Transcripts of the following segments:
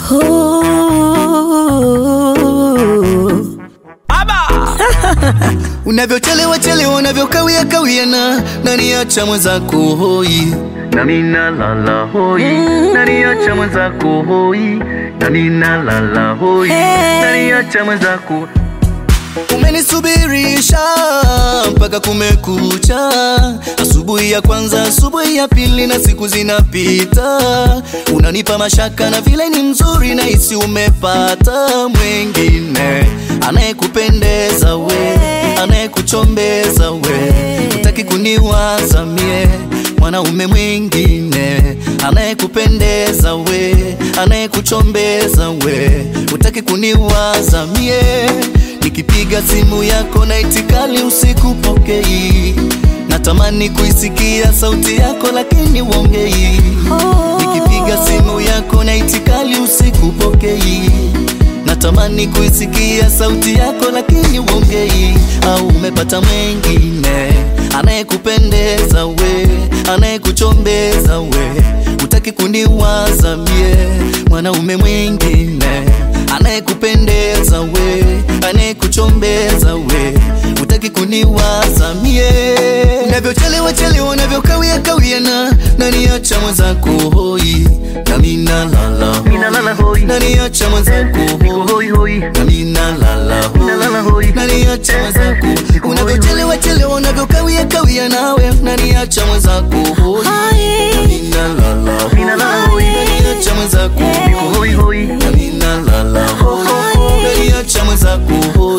Unavyochelewa chelewa, unavyokawia kawia na naniacha mwenzako hoi nami nalala hoi naniacha mwenzako hoi nami nalala hoi naniacha mwenzako Umenisubirisha mpaka kumekucha, asubuhi ya kwanza, asubuhi ya pili, na siku zinapita, unanipa mashaka na vile ni mzuri, na hisi umepata mwengine anayekupendeza we, anayekuchombeza we, utaki kuniwaza mie mwanaume mwingine anayekupendeza we, anayekuchombeza we, utaki kuniwaza mie Nikipiga simu yako na itikali usikupokei, natamani kuisikia sauti yako lakini uongei. Nikipiga simu yako na itikali usikupokei, natamani kuisikia sauti yako lakini uongei. Au umepata mwengine anayekupendeza we, anayekuchombeza we, utaki kuniwaza mie, mwanaume mwingine anayekupendeza we, anayekuchombeza we, utaki kuniwaza mie. Unavyochelewa chelewa, unavyokawia kawia na naniacha mwenzako hoi, nami nalala Ninalala hoi. naniacha mwenzako niko hoi hoi nami nalala Nalala hoi. naniacha mwenzako Niko hoi unavyochelewa chelewa, unavyokawia kawia nawe naniacha mwenzako hoi nami nalala Ninalala hoi. naniacha mwenzako niko hoi hoi nami nalala hoi naniacha mwenzako hoi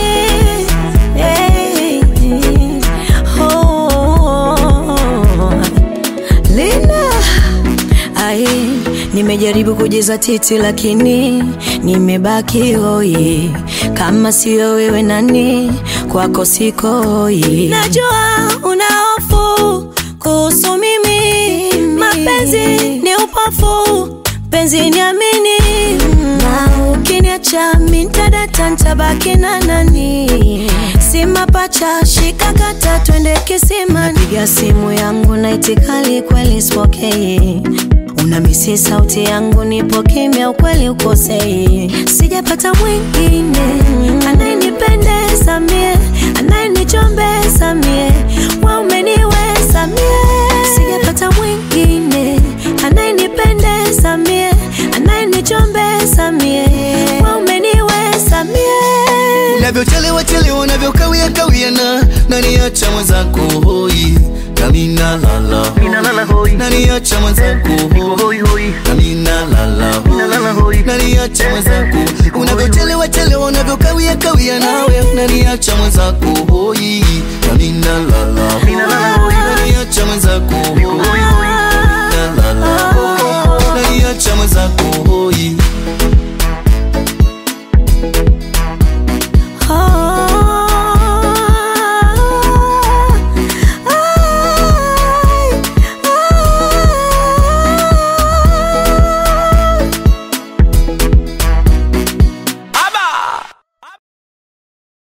Lina Ai, nimejaribu kujaza titi lakini nimebaki hoi. Kama sio wewe nani, kwako siko hoi. Najua una hofu kuhusu mimi, mapenzi ni upofu, penzi niamini, na ukiniacha mimi nitadata, nitabaki na nani? Si mapacha, shika kata, twende kisimani. Napiga simu yangu na itikali kweli sipokei Unamisi sauti yangu, nipo kimya, ukweli ukosei. Sijapata mwingine anayenipendeza mie, anayenichombeza mie, wa umeniweza mie. Sijapata mwingine anayenipendeza mie, anayenichombeza mie, wa umeniweza mie. Unavyochelewa chelewa, unavyokawia kawia na naniacha mwenzako hoi, nami nalala Ninalala hoi naniacha mwenzako niko hoi hoi hoi nami nalala Ninalala hoi. naniacha mwenzako Niko hoi. unavyochelewa chelewa, unavyokawia kawia nawe naniacha mwenzako hoi nami nalala Ninalala hoi. naniacha mwenzako